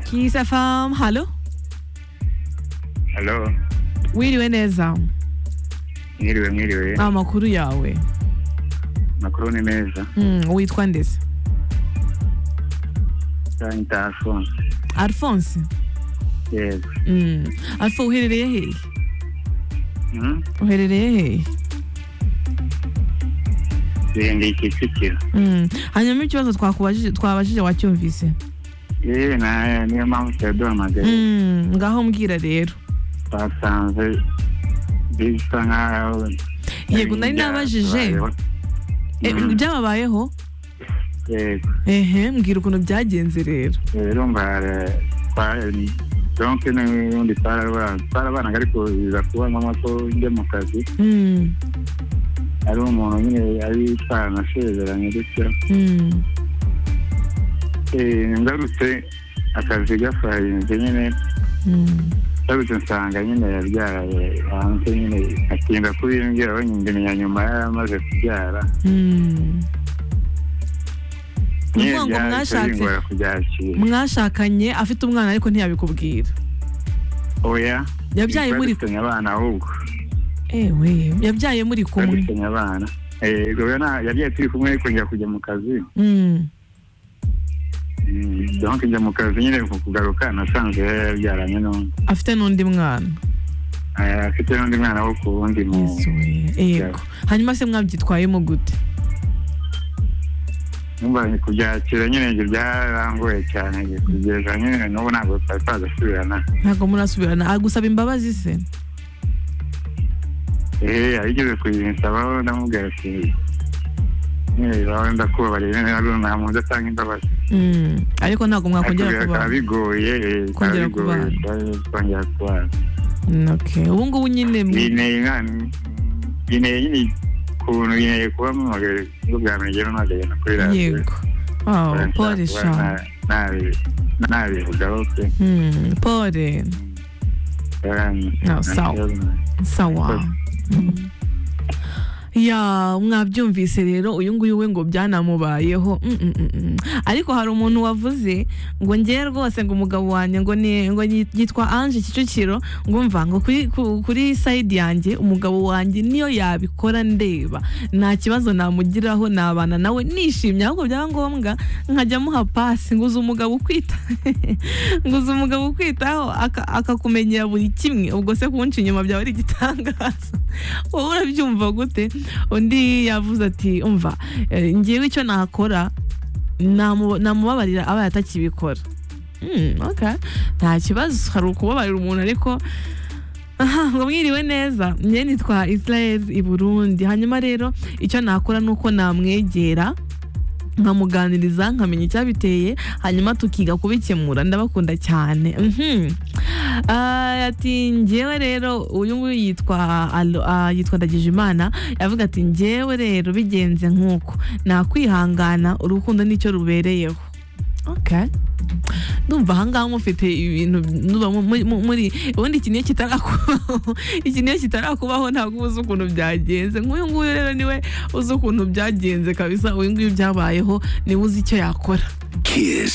Kiss FM. Hallo? halo Wiriwe neza. mwiriwe mwiriwe Amakuru yawe. makuru ni meza Mm, witwa ndese. nita alphonse Alphonse. yego Mm. Alpha uherereye hehe? Hmm? Uherereye hehe? birengeye kicukiro Mm. Hanyuma ikibazo twakubajije twabajije wacyumvise. yewe na niyo mpamvu twari duhamagaye Mm. Ngaho mbwira rero. twasanze bisa nkaho Yego nari nabajije. E, Mm. Byababayeho? yego Ehe, mbwira ukuntu byagenze rero. rero mbara donke n'ubundi twarabana twarabanaga ariko biza kuba ngombwa ko njya mu kazi Mm. ari umuntu nyine ari twaranasezeranye gutya Mm. Eh, ngarutse akazi gafarinze nyine Mm. ngarutse nsanga nyine yabyaye hanze nyine atinda kubimbwira we nyina nyuma yari amaze kubyara Mm. Ni nyine ukuvuga ngo byahise mwashatse bingora kubyakira mwashakanye afite umwana ariko ntiyabikubwira oya Yabyaye muri- twadufitanye abana ahubwo ewe yabyaye muri kumwe twadufitanye abana Eh, ubwo na- yabyaye turi kumwe ariko njya kujya mu kazi Mm. Mm, donc njya mu kazi nyine ku kugaruka nasanze yari yabyaranye n'undi afite n'undi mwana Eh, afite n'undi mwana wo ku wundi mu Yesu we yego hanyuma se mwabyitwayemo gute numva kubyakira nyine ibyo byarangoye cyane kugeza nyine n'ubu ntabwo twari twagasubirana ntabwo murasubirana agusaba imbabazi se ehe yabigeze kuyisabaho ndamubwira ati nyine bawe ndakubabarira ntabwo ntamuntu atanga imbabazi Mm. ariko ntabwo mwakongera Ariko bikaba kubana bigoye eh, bikaba Kongera bigoye kubana. twari twongera kubana Mm, okay. ubu ngubu nyine mu- yineye nkani yineye nyine ukuntu yineye kuba mpamagaye ubwo bwa mbere njyewe mpamagaye no kuri radiyo yego Oh, pole sha nabi nabivugaho pe Mm, pole Yarangiye. No, Nta sawa. kibazo nayo. sawa Mm. ya mwabyumvise rero uyu nguyu we ngo byanamubayeho Mm, mm, mm, mm. ariko hari umuntu wavuze ngo ngewe rwose ngo umugabo wanjye ngo ni ngo nyi- yitwa anje kicukiro ngo mva ngo kuri ku- kuri sayidi yanjye umugabo wanjye niyo yabikora ndeba nta kibazo namugiraho nabana nawe nishimye ahubwo byaba ngombwa nkajya amuha pasi ngo uzi umugabo ukwita ngo uzi umugabo ukwitaho aka- akakumenyera buri kimwe ubwo se kunca inyuma byaba ari igitangaza wowe urabyumva gute undi yavuze ati umva eh, ngewe icyo nakora namu- namubabarira abaye atakibikora Hmm, okay. nta kibazo hari ukubabarira umuntu ariko aha ngo mwiriwe neza njye nitwa israel i burundi hanyuma rero icyo nakora ni uko namwegera nkamuganiriza nkamenya icyabiteye hanyuma tukiga kubikemura ndabakunda cyane Mhm. Ah, ati ngewe rero uyu nguyu yitwa Alo- ah, yitwa ndagijimana yavuga ati ngewe rero bigenze nk'uko nakwihangana urukundo nicyo rubereyeho okay ndumva ahangaha mufite ibintu ndumva mu- muri- mu- muri ubundi iki niyo kitarakubaho iki niyo kitarakubaho ntabwo uba uzi ukuntu byagenze nk'uyu nguyu rero niwe uzi ukuntu byagenze kabisa uyu nguyu byabayeho niwe uzi icyo yakora Kiss.